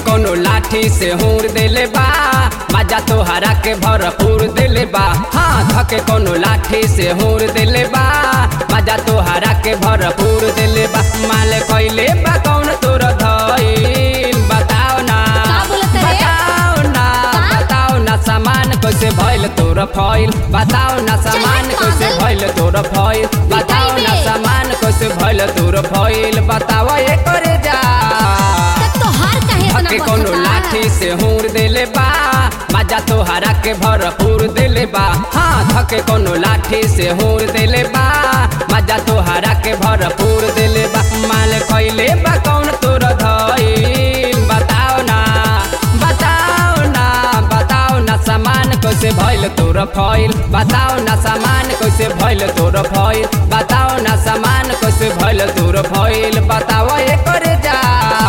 कोनो लाठी से हूर देले बा मजा तोहरा के भरपूर देले बा हाँ धके कोनो लाठी से हूर देले बा मजा तोहरा के भरपूर देले बा माल कइले बा कौन तोर धइल बताओ ना का बोलत रे? बताओ ना का? बताओ ना सामान कैसे भइल तोर फइल बताओ ना सामान चल, कैसे पागल। भइल तोर फइल बताओ ना बे। सामान कैसे भइल तोर फइल बताओ ये करे जा तब तोहार काहे इतना धके कोनो बचता? लाठी से हूर देले बा मजा तोहरा के भरपूर देले बा हाँ धके कोनो लाठी से हूर देले बा मजा तोहरा के भरपूर देले बा माल कइले बा कौन तोर धइल बताओ ना बताओ ना बताओ ना सामान कैसे भइल तोर फइल बताओ ना सामान कैसे भइल तोर फइल बताओ ना सामान कैसे भइल तोर फइल बताओ ये करे जा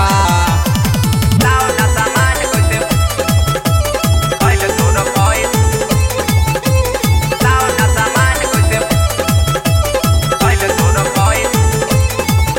बताओ ना सामान कैसे भइल तोर फइल बताओ ना सामान कैसे भइल तोर फइल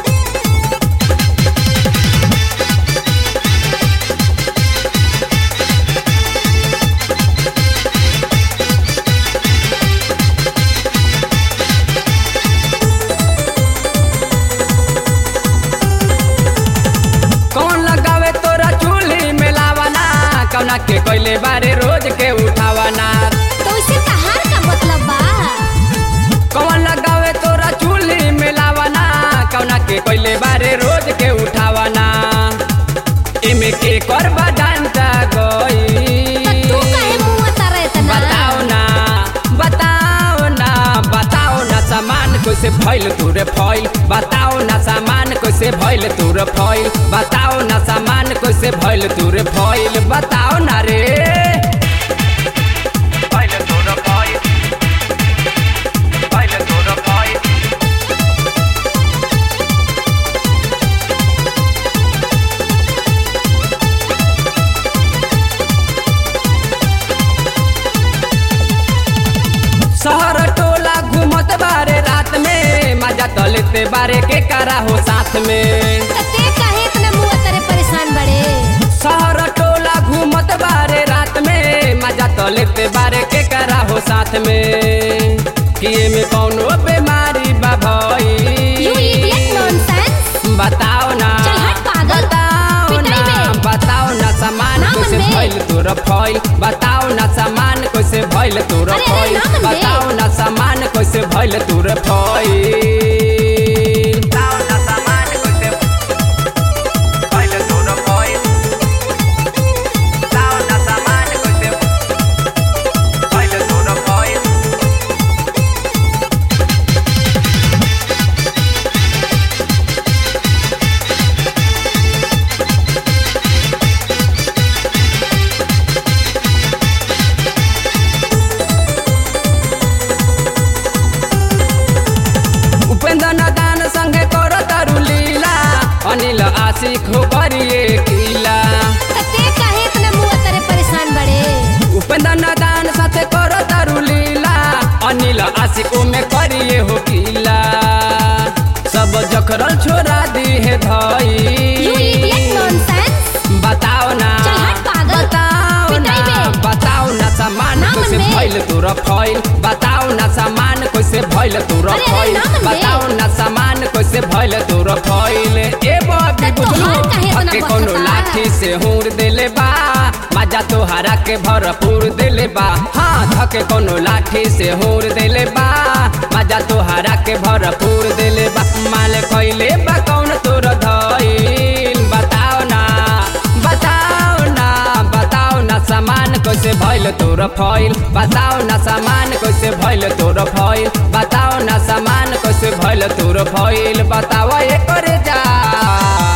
कौन लगावे तोरा चूल्ही में लावाना कौना के कोइले बारे रोज के उठावाना तो इसे तहार का मतलब बा कौन लगावे तोरा चूल्ही में लावाना कौना के कोइले बारे रोज के उठावाना इमे के करबा डांटा गई त तू काहे मुंह तारे इतना बताओ ना बताओ ना बताओ ना सामान कैसे भइल तोरे फइल बताओ ना सामान कैसे भइल तोरे फइल बताओ ना सामान कैसे भइल तोरे फइल बताओ ना रे भइल तोरे फइल भइल तोरे फइल शहर टोला घूमत बारे रात में मजा तो लेते बारे के करा हो साथ में त ते काहे इतना मुंह तारे परेशान बड़े शहर टोला घूमत बारे रात में मजा तो लेते बारे के करा हो साथ में कि में कौनो बीमारी बा यू इडियट भई नॉनसेंस बताओ ना चल हट पागल। बताओ पिटाई ना में। बताओ ना सामान ना कैसे मनबे। भइल तोर फइल बताओ ना सामान कैसे भइल तोर अरे, अरे, फइल ना मनबे। बताओ ना सामान कैसे भइल तोर फइल बताओ ना सामान कैसे भइल तोर फइल बताओ ना सामान कैसे भइल तोर फइल उपेंद्र नादान संगे कर तारू लीला अनिल आशिक हो करिए किला त ते काहे इतना मुंह तारे परेशान बड़े उपेंद्र नादान साथे कर तारू लीला अनिल आशिक में करिए हो किला सब जखरल छोड़ा दी है यू इडियट धई नॉनसेंस बताओ ना चल हट पागल। बताओ ना पिटाई में। बताओ ना सामान ना कैसे मनबे। भइल तोरा फइल बताओ ना सामान कैसे भइल तोरा अरे, अरे, फइल ना मनबे। बताओ ना सामान कैसे भइल तोरा फइल ए बबी त बुझलू तोहार काहे इतना हके कोनो बचता? लाठी से हूर देले बा मजा तोहरा के भरपूर देले बा हाँ धके कोनो लाठी से हूर देले बा मजा तोहरा के भरपूर देले बा माल कइले बा कौन तोर धइल बताओ ना बताओ ना बताओ ना सामान कैसे भइल तोर फइल बताओ ना सामान कैसे भइल तोर फइल बताओ ना सामान कैसे भइल तोर फइल बताओ ये करे जा